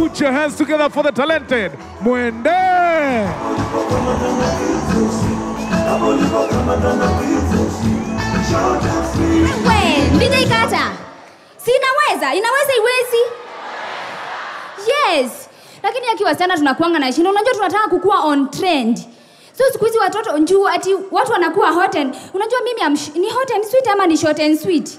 Put your hands together for the talented. Mwende. We, DJ Kata. Si inaweza, inaweza iwezi. Yes. Lakini aki wasichana tunakuanga na shinda. Unajua tunataka kukua on trend. So siku hizi watoto njuu ati watu wanakuwa hot and unajua mimi am, ni hot and sweet ama ni short and sweet?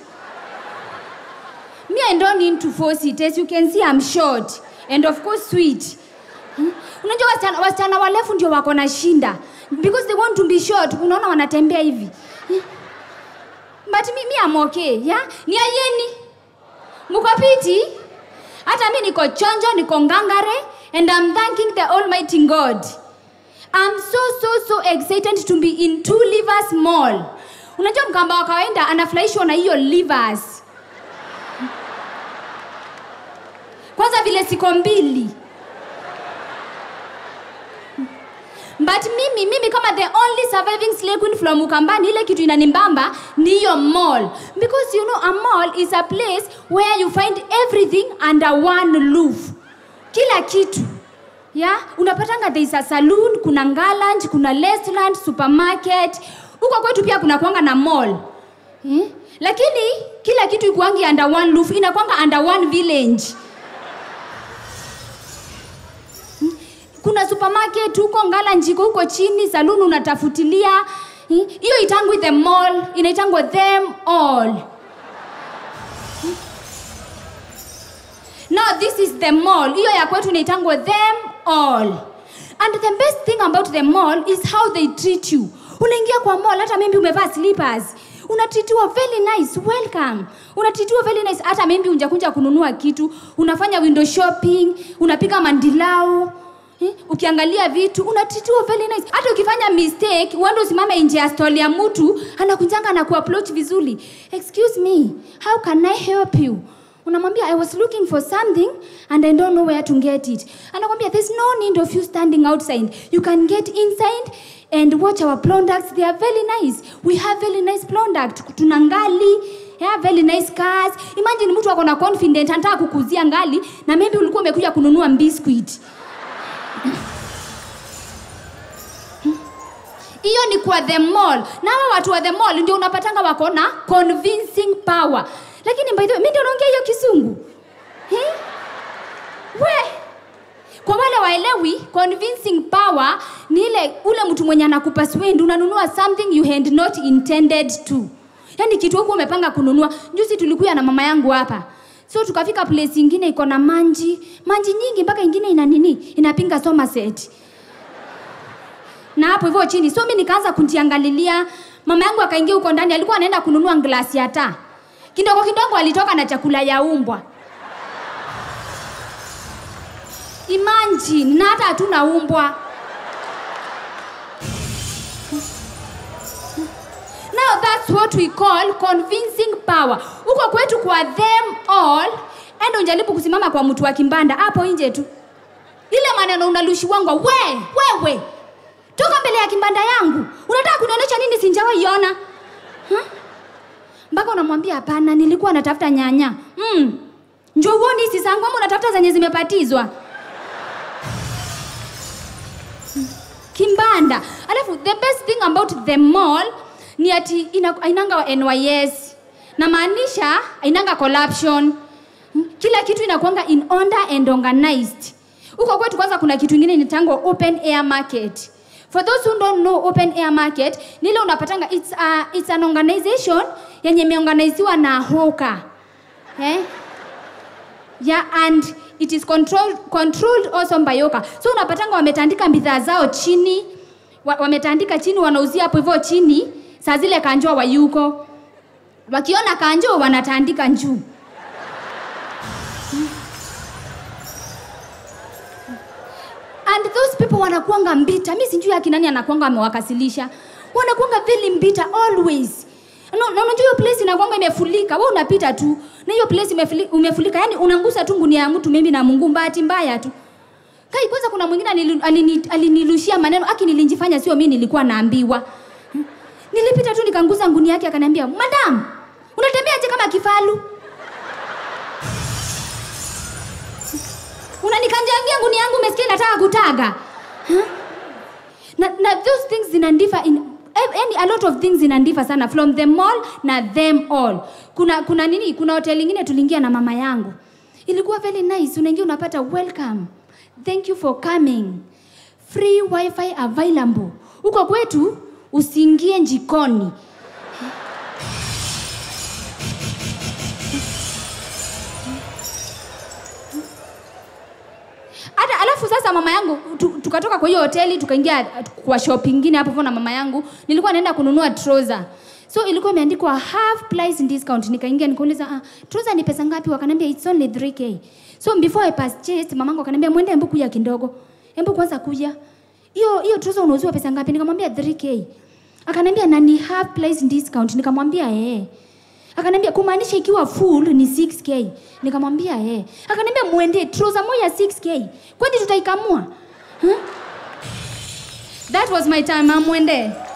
Me I don't need to force it. As you can see I'm short and of course sweet. Hmm? Unajua wasichana wasichana warefu ndio wako na shinda because they want to be short. Unaona wanatembea hivi. Hmm? But me, me I'm okay, yeah? Ni ayeni. Muko piti? Hata mi niko chonjo, niko ngangare and I'm thanking the Almighty God. I'm so so so excited to be in Two Livers Mall. Unajua mkamba wa kawaida anafurahishwa na hiyo livers. Kwanza vile siko mbili. But mimi mimi kama the only surviving slay queen from Ukambani ile kitu inanimbamba ni hiyo mall because you know a mall is a place where you find everything under one roof. Kila kitu. Ya, unapatanga there is a saloon, kuna Ngalanj, kuna restaurant, supermarket. Huko kwetu pia kuna kuanga na mall. Eh? Lakini kila kitu ikuangi under one roof, inakwanga under one village. kuna supermarket huko ngala njiko huko chini saloon unatafutilia Hmm? hiyo itangwi the mall inaitangwa them all Hmm? now this is the mall hiyo ya kwetu inaitangwa them all and the best thing about the mall is how they treat you unaingia kwa mall hata maybe umevaa slippers unatitiwa very nice welcome unatitiwa very nice hata maybe unjakuja kununua kitu unafanya window shopping unapika mandilau Eh, ukiangalia vitu unatitiwa very nice hata ukifanya mistake uende usimame nje ya stall ya mtu anakunjanga na kuapproach vizuri excuse me how can i help you unamwambia i was looking for something and i don't know where to get it anakwambia there's no need of you standing outside you can get inside and watch our products they are very nice we have very nice product tuna ngali yeah, very nice cars imagine mtu ako na confident anataka kukuzia ngali na maybe ulikuwa umekuja kununua biscuit hiyo ni kwa the mall na hawa watu wa the mall ndio unapatanga wako na convincing power lakini by the way mi ndio naongea hiyo kisungu eh? we kwa wale waelewi convincing power ni ile ule mtu mwenye anakupa swend unanunua something you had not intended to yaani kitu huku umepanga kununua juzi tulikuya na mama yangu hapa so tukafika place ingine iko na manji manji nyingi mpaka ingine ina nini inapinga somerset na hapo hivyo chini so mi nikaanza kunjiangalilia mama yangu akaingia huko ndani alikuwa anaenda kununua glasi ya taa kidogo kidogo alitoka na chakula ya umbwa imagine na hata hatuna umbwa now that's what we call convincing power huko kwetu kwa them all enda unjaribu kusimama kwa mtu wa kimbanda hapo nje tu ile maneno unalushiwangwa we wewe toka mbele ya kimbanda yangu unataka kunionyesha nini sinjawaiona Huh? mpaka unamwambia hapana nilikuwa natafuta nyanya mm. njo uoni hizi zangu ama unatafuta zenye zimepatizwa Hmm. kimbanda alafu the best thing about the mall ni ati ina- ainanga wa nys namaanisha ainanga corruption Hmm. kila kitu inakuanga in order and organized huko kwetu kwanza kuna kitu ingine inatangwa open air market for those who don't know open air market nile unapatanga it's, a, it's an organization yenye imeorganiziwa na hoka eh? yeah, and it is controlled, controlled also by Yoka. So unapatanga wametandika bidhaa zao chini, wa, wametandika chini, wanauzia hapo hivyo chini, saa zile kanjo wayuko, wakiona kanjo wanatandika juu. and those people wanakuanga mbita mi sijui akina nani anakuanga amewakasilisha wanakuanga very mbita always No, na unajua hiyo place inakuanga imefulika we unapita tu na hiyo place imefuli- umefulika yani unangusa tu ngunia ya mtu mimi na mungu bahati mbaya tu kai kwanza kuna mwingine alini- alini- alinilushia maneno aki nilinjifanya sio mi nilikuwa naambiwa Hmm. nilipita tu nikangusa ngunia yake akaniambia madam unatembeaje kama kifalu unanikanjangia nguni yangu umesikia nataka kutaga huh? na, na those things zinandifa in any a lot of things zinandifa sana from them all na them all kuna kuna nini kuna hoteli ingine tuliingia na mama yangu ilikuwa very nice unaingia unapata welcome thank you for coming free wifi available huko kwetu usiingie njikoni hata alafu sasa mama yangu tu, tukatoka kwa hiyo hoteli tukaingia kwa shop ingine hapo hivyo na mama yangu nilikuwa naenda kununua trouser so ilikuwa imeandikwa half price discount nikaingia nikauliza ah, trouser ni pesa ngapi wakaniambia it's only 3k so before i purchased mamangu akaniambia mwende embu kuja kidogo embu kwanza kuja hiyo hiyo trouser unauziwa pesa ngapi nikamwambia 3k akaniambia na ni half price discount nikamwambia eh akaniambia kumaanisha ikiwa full ni 6k nikamwambia eh akaniambia muende trouser moja 6k kwani tutaikamua huh? that was my time amwende